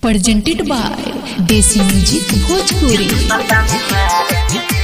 presented by Desi Music Bhojpuri.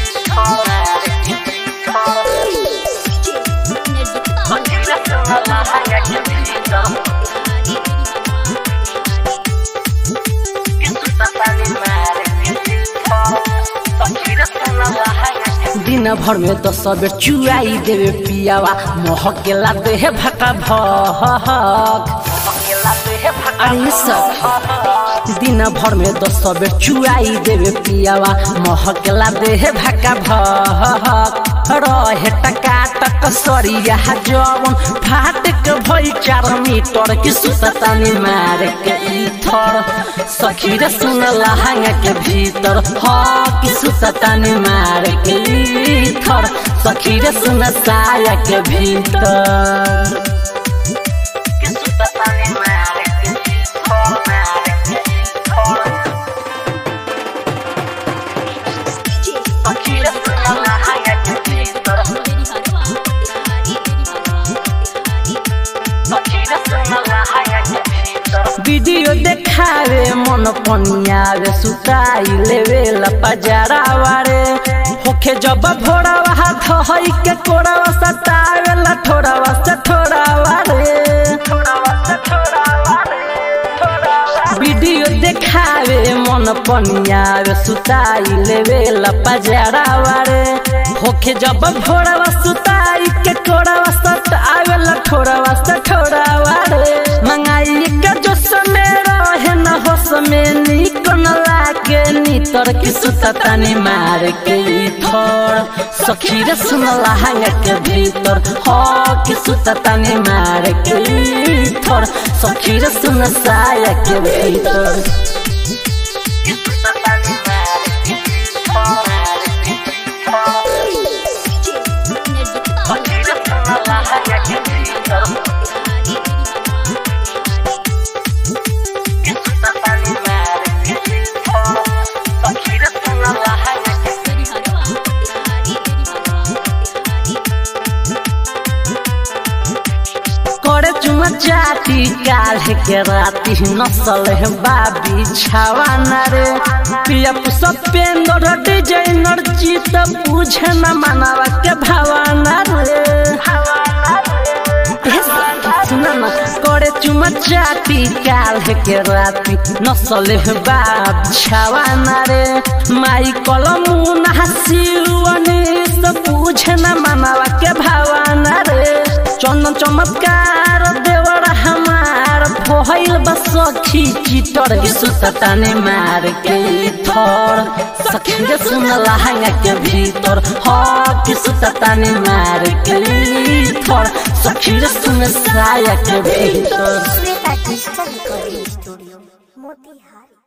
दिन भर में दस बेर चुआई देवे पियावा महकेला देह भका भक अरे सब दिन भर में दस बेर चुआई देवे पियावा महकेला देह भका भक रहे टका टक सरिया जवन फाटक भई चार मीटर की सुततानी मार के इथर सखी रे सुन लहंगा के भीतर ह की सुततानी मार के इथर सखी रे सुन साया के भीतर की सुततानी मार के इथर मार के इथर सखी रे सुन लहंगा के भीतर वीडियो देखावे मन पनियावे सुताई लेवे लपजारा वारे होखे जब भोरावा हाथ हई के कोरावा सतावे ला ठोरावा से ठोरावा रे वीडियो देखावे मन पनियावे सुताई लेवे लपजारा वारे होखे जब भोरावा सुताई के कोरावा सतावे ला ठोरावा से ठोरावा रे मंगाई के जो समय रहे न हो समय निक न लागे नितर की सुततानी मार के थोर सखी रे सुन लहंगा के भीतर हो की सुततानी मार के थोर सखी रे सुन साया के भीतर की सुततानी मार के सखी रे सुन लहंगा के भीतर की सुततानी मार के सखी रे सुन लहंगा के करे चुमा चाटी काल्हे के राती नसल है बाबी छावाना रे पिया सपेंदर डिजाइनर जीत बुझे न मनावा के भावाना रे सुना न करे चुमा चाटी काल्हे के राती नसल है बाब छावाना रे माई कलमू नहासिलुअनी सब बुझे न मनावा के भावाना रे चंदन चमत्कार देवर हमार भइल बस सखी चिटर सुतताने मार के थर सखी रे सुन लहंगा के भीतर ह कि सुतताने मार के थर सखी रे सुन साया के भीतर Shweta digital recording studio Motihari